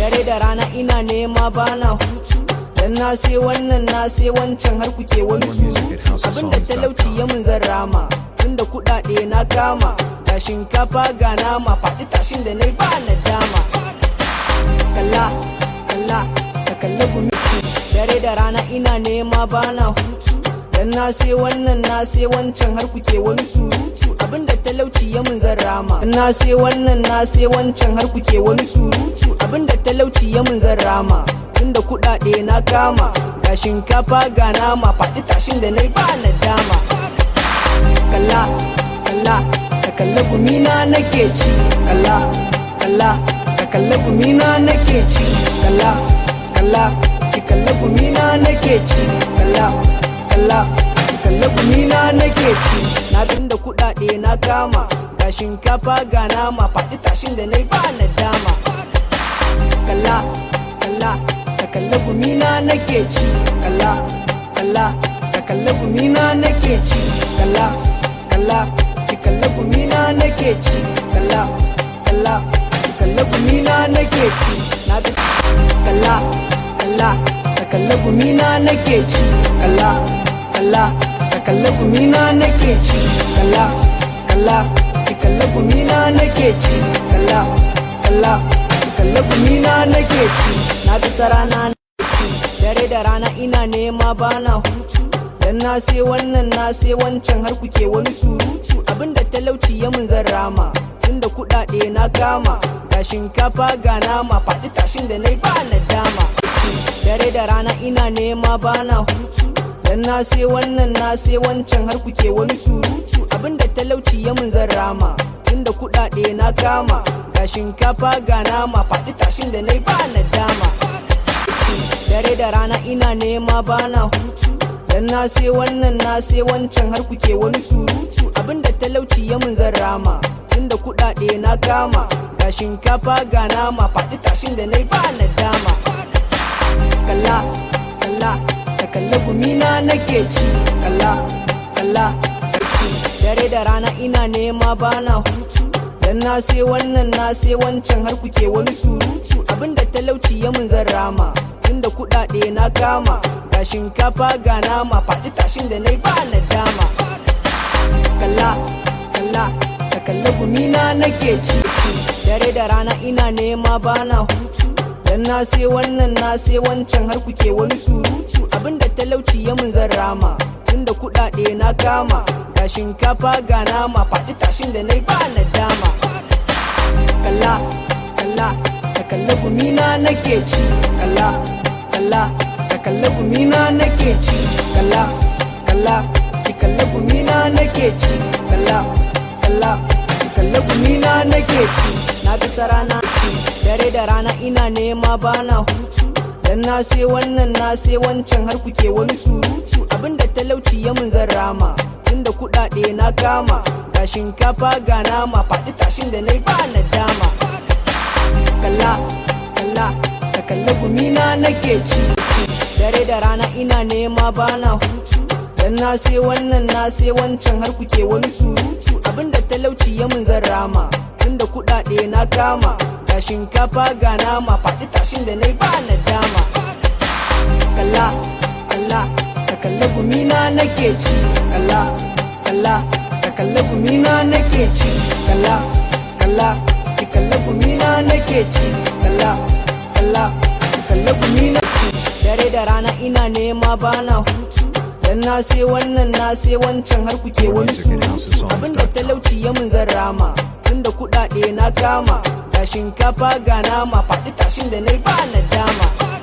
dare da rana ina nema bana hutu dan na sai wannan na sai wancan har kuke wani surutu abinda talauci ya mun zan rama tunda kuɗaɗe na kama ga shinkafa ga nama faɗi tashin da na ba na dama kalla kalla ka kalla gumi dare da rana ina nema bana hutu dan na sai wannan na sai wancan har kuke wani surutu abinda talauci ya mun zan rama na sai wannan na sai wancan har kuke wani surutu abinda talauci ya mun zan rama tunda kuɗaɗe na kama ga shinkafa ga nama faɗi tashin da na ba na dama kalla kalla ka kalla gumina nake ci kalla kalla ka kalla gumina nake ci kalla kalla ki kalla gumina nake ci kalla kalla ki kalla gumina nake ci na tunda kuɗaɗe na kama ga shinkafa ga nama faɗi tashin da na ba na dama kalla kalla ka kalla gumina nake ci kalla kalla ka kalla gumina nake ci kalla kalla ki kalla gumina nake ci kalla kalla ki kalla gumina nake ci na bi kalla kalla ka kalla gumina nake ci kalla kalla ka kalla gumina nake ci kalla kalla ki kalla gumina nake ci kalla kalla ki kalla gumina nake ci na bi rana ci dare da rana ina nema bana hutu dan na sai wannan na sai wancan har kuke wani surutu abinda talauci ya mun zan rama tunda kuɗaɗe na kama ga shinkafa ga nama faɗi tashin da na ba na dama dare da rana ina nema bana hutu dan na sai wannan na sai wancan har kuke wani surutu abinda talauci ya mun zan rama tunda kuɗaɗe na kama ga shinkafa ga nama faɗi tashin da na ba na dama dare da rana ina nema bana hutu dan na sai wannan na sai wancan har kuke wani surutu abinda talauci ya mun zan rama tunda kuɗaɗe na kama ga shinkafa ga nama faɗi tashin da na ba na dama kalla kalla ka kalla gumina nake ci kalla kalla ci dare da rana ina nema bana hutu dan na sai wannan na sai wancan har kuke wani surutu abinda talauci ya mun zan rama tunda kuɗaɗe na kama ga shinkafa ga nama faɗi tashin da na ba na dama kalla kalla ka kalla gumina nake ci dare da rana ina nema bana hutu dan na sai wannan na sai wancan har kuke wani surutu abinda talauci ya mun zan rama tunda kuɗaɗe na kama ga shinkafa ga nama faɗi tashin da na ba na dama kalla kalla ka kalla gumina nake ci kalla kalla ka kalla gumina nake ci kalla kalla ki kalla gumina nake ci kalla kalla ki kalla gumina nake ci na bi rana ci dare da rana ina nema bana hutu dan na sai wannan na sai wancan har kuke wani surutu abinda talauci ya mun zan rama tunda kuɗaɗe na kama ga shinkafa ga nama faɗi tashin da na ba na dama kalla kalla ka kalla gumina nake ci dare da rana ina nema bana hutu dan na sai wannan na sai wancan har kuke wani surutu abinda talauci ya mun zan rama tunda kuɗaɗe na kama ga shinkafa ga nama faɗi tashin da na ba na dama kalla kalla ka kalla gumina nake ci kalla kalla ka kalla gumina nake ci kalla kalla ki kalla gumina nake ci kalla kalla ki kalla gumina ci dare da rana ina nema bana hutu dan na sai wannan na sai wancan har kuke wani surutu abinda talauci ya mun zan rama tunda kuɗaɗe na kama ga shinkafa ga nama faɗi tashin da na ba na dama